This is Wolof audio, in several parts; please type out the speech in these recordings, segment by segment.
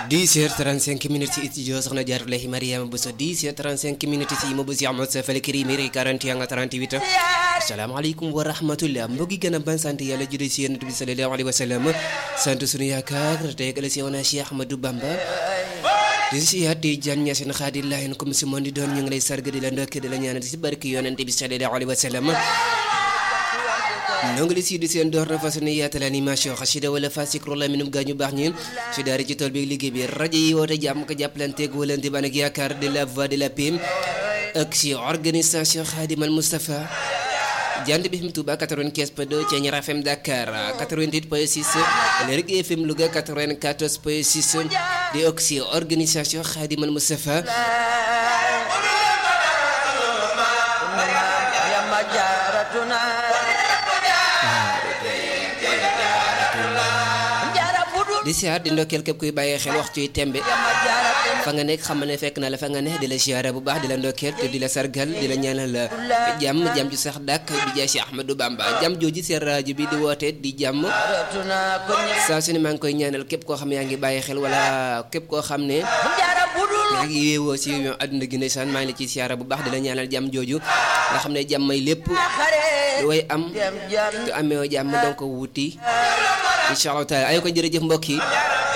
10h35 minutes ci studio soxna Jaaratullahi Mariama Bousso 10h35 minutes ci Imam Bousso Ahmad Safal Kirimi 41 38 asalaamaaleykum wa rahmatullah mbokki gën a ban sant yàlla judee si yonent bi sallallahu alayhi wa sallam sant sunu yaakaar tey gala si woon Cheikh Ahmadou Bamba di si yaat di jan ñaseen xaadillahin comme si moom di doon ñu ngi lay sarga di la ndokk di la ñaanal si barki yonent bi sallallahu alayhi wa sallam noo ngi li sii di seen door na fas ne yaatal animation xasida wala fa sikrullah minum gaañu baax ñeen si daara ci tool bi liggéey bi rajo yi woote jàmm ko jàppalanteeg walante ban ak yaakaar de la voix de la paix ak si organisation Khadimal Moustapha jant bi FM Touba 95 point 2 Thiéniere FM Dakar 88 point 6 Lergui FM Louga 94 point 6 di ak si organisation Khadimal Moustapha di siyaar di ndokkeel képp kuy bàyyee xel waxtu yi tembe fa nga nekk xam ne fekk na la fa nga ne di la siyaara bu baax di la ndokkeel te di la sargal di la ñaanal jàmm jàmm ju sax dàkk bi jaay si Ahmadou Bamba jàmm jooju seen rajo bi di woote di jàmm saa su ne maa ngi koy ñaanal képp koo xam ne yaa ngi bàyyi xel wala képp koo xam ne yaa ngi yeewoo si àdduna gi ndeysaan maa ngi la ci siyaara bu baax di la ñaanal jàmm jooju nga xam ne jàmm may lépp lu way am te amee jàmm donc wuti incha allah taala ay ko jërëjëf mbokk yi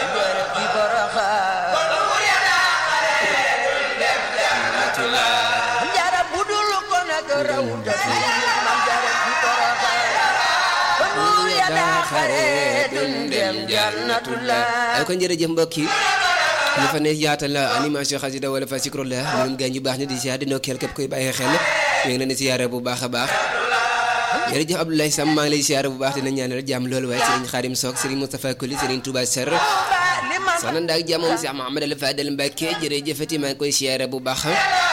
ay ko jërëjëf mbokk yi ñu fa ne yaatal animation xasida wala fa sikrullah ñun gaañ yu baax ni di siyaar di nokkeel képp koy bàyyi xel ñu ngi leen di siyaare bu baax a baax jërëjëf Abdoulaye Sam maa ngi lay siyaare bu baax dina ñaanal jàmm loolu waaye Serigne Khadim Sock Serigne Moustapha Koli Serigne Touba Ser soxna Ndak jàmm moom Cheikh Mouhamed Al Fadel Mbacke jërëjëfati maa ngi koy siyaare bu baax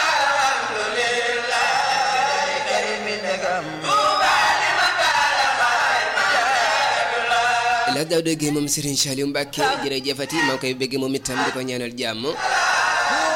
la daaw dégg moom Serigne Saliou Mbacke jërëjëfati maa ngi koy bëgg moom itam di ko ñaanal jàmm